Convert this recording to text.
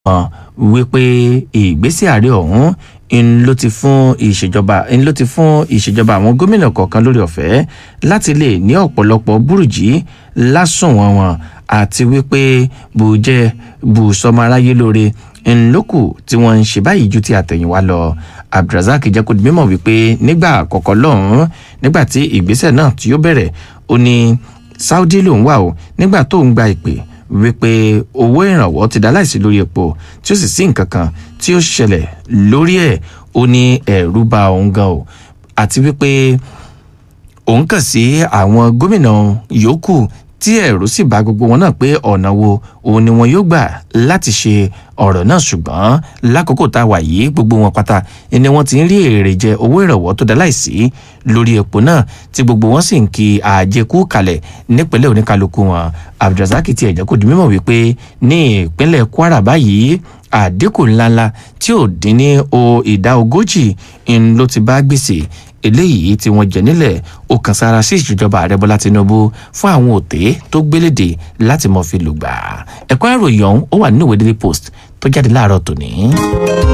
hàn wípé ìgbésẹ̀ ààrẹ ọ̀hún ń ló ti fún ìṣèjọba ń ló ti fún ìṣèjọba àwọn gómìnà kọ̀ọ̀kan lórí ọ̀fẹ́ láti lè ní ọ̀pọ̀lọpọ̀ burújí lásùnwọ̀n wọn àti wípé bùjẹ́ bùsọmọ aráyé lóore ńlọ́kù tí wọ́n ń ṣe báyìí ju ti àtẹ̀yìnwá lọ abdulrasaq jẹ́ kó di mímọ̀ wípé nígbà àkọ́kọ́ lọ́hùn-ún nígbà tí ìgbésẹ̀ náà tí ó bẹ̀rẹ̀ ó ní saudi lòún wà o nígbà tó ń gba ìpè wípé owó ìrànwọ́ ti dá láìsí lórí epo tí ó sì sí nǹkan kan tí ó ṣẹlẹ̀ lórí ẹ̀ ó ní ẹ̀rú bà òun gan o àti wípé òun kàn sí àwọn gómìnà yòókù tí ẹ̀rù sì bá gbogbo wọn náà pé ọ̀nà wo òun ni wọn yóò gbà láti ṣe ọ̀rọ̀ náà ṣùgbọ́n lákòókò tá a wà yìí gbogbo wọn pátá ni wọ́n ti ń rí èrè jẹ owó ìrànwọ́ tó dá láìsí lórí epo náà tí gbogbo wọn sì ń kí àjẹkù kalẹ̀ nípínlẹ̀ oníkálukú wọn abdulrasaq ti ẹ̀jẹ̀ kò di mímọ̀ wípé ní ìpínlẹ̀ kwara báyìí àdínkù ńláńlá tí ò dín ní o ìdá ogójì ń ló ti bá gbèsè eléyìí tí wọ́n jẹ nílẹ̀ ó kàn sára sí ìṣèjọba ààrẹ bọ́lá tinubu fún àwọn òté tó gbélédè láti mọ̀ fi lùgbà ẹ̀kọ́ ìròyìn ọ̀hún ó wà nínú ìwé daily post tó jáde láàárọ̀ tòní.